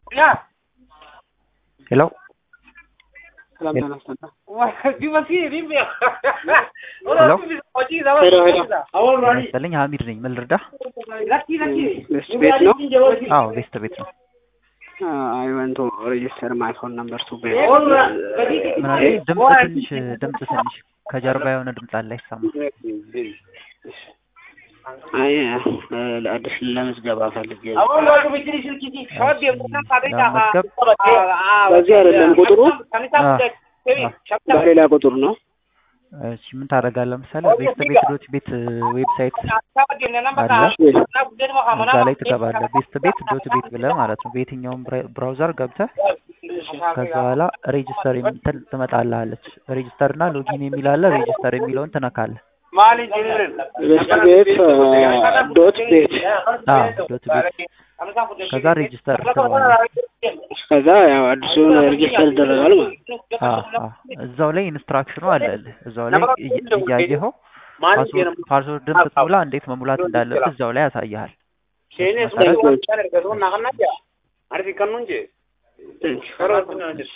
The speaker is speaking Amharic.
ሄሎ ሰላም ጤና ይስጥልኝ። ሄሎ ሄሎ ሄሎ ይስጥልኝ ሀሚድ ነኝ ምን ልርዳ ቤስት ቤት ነው? አዎ ቤስት ቤት ነው አይ ወንት ቱ ሬጅስተር ማይ ፎን ነምበር ቱ ቤት ምን አለ ድምፅ ትንሽ ድምፅ ትንሽ ከጀርባ የሆነ ድምፅ አለ አይሰማ አይ ለአዲስ ለምዝገባ ፈልጌ ነው። ለመዝገብ በዚህ አይደለም ቁጥሩ በሌላ ቁጥር ነው። እሺ ምን ታደርጋለህ ለምሳሌ ቤስት ቤት ዶት ቤት ዌብሳይት አለ እዛ ላይ ትገባለህ ቤስት ቤት ዶት ቤት ብለህ ማለት ነው በየትኛውም ብራውዘር ገብተህ ከዛ በኋላ ሬጅስተር የምትል ትመጣልሃለች ሬጅስተር እና ሎጊን የሚል አለ ሬጅስተር የሚለውን ትነካለህ ቤስት ቤት ዶት ቤት አዎ ዶት ቤት ከዛ ሬጅስተር ትለዋለህ ከዛ ያው አዲሱን ሬጅስተር ይደረጋል ማለት ነው። አዎ አዎ እዛው ላይ ኢንስትራክሽኑ አለልህ እዛው ላይ እየ- እያየኸው ፓስወርድ ፓስወርድን ስትሞላ እንዴት መሙላት እንዳለብህ እዛው ላይ ያሳይሃል Thank you.